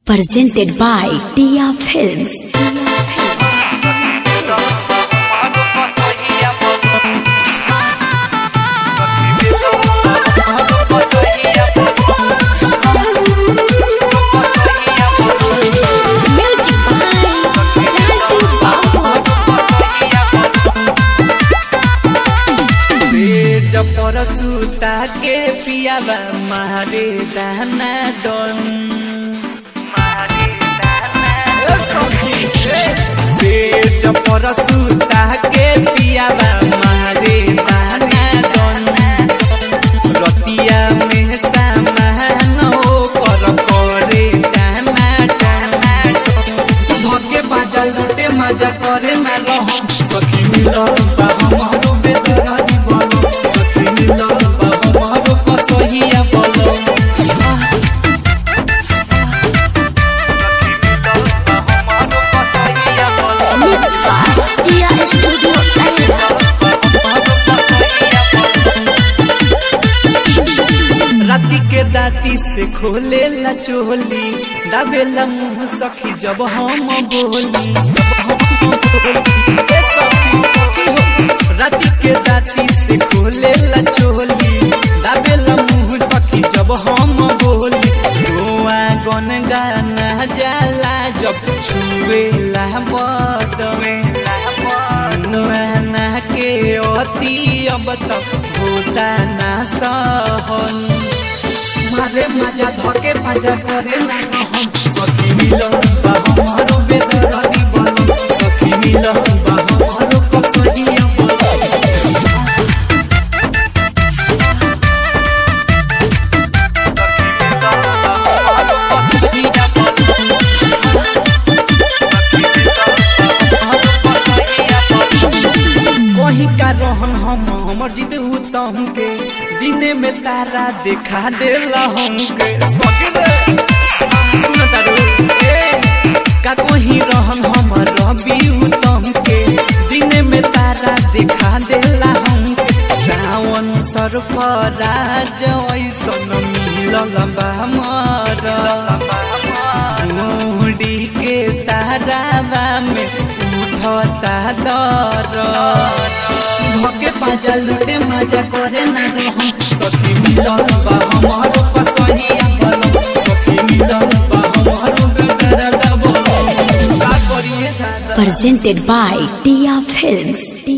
Presented by Tia Films. Music by Rajiv Babu. तेज पर सूता के पियावा मारे दाना डन तेज पर सूता के पियावा मारे दाना डन रतिया में सामान हो कर करे दाना डन धके बाजा लुटे मजा करे ना रहम सखी मिलन बा हमरो बेदरारी बोलो सखी मिलन बा हमरो कसहिया बोलो Mixed by Tia Studio राती के दाती से खोले ला चोली दाबेला मुंह सखी जब हम बोली ए सखी, सखी हो। राती के दाती से खोले ला चोली दाबेला मुंह सखी जब हम बोली रोआ गन गाना जाला जब छुए ला बदवे नुआना के अति अब तक होता ना सहन मारे मजा धके मजा करे ना हम सखी मिलन बा हमारो बेदरारी बनो सखी मिलन बा हमारो कसहिया बनो कहीं का रहन हम हमर जिद तम के दिने में तारा देखा देला हमके सुन तारू, ए, का कहीं रहन हमर रवि उत्तम के दिने में तारा देखा देला हमके सावन सरफराज ऐसन मिलल बा हमर मुड़ी के तारावा में उठता दर भके पाजा लुटे मजा करे ना रहम सखी मिलन बा हमारो पसहिया बोलो सखी मिलन बा हमारो बेदरा बोलो का करिए दादा Presented by Tia Films.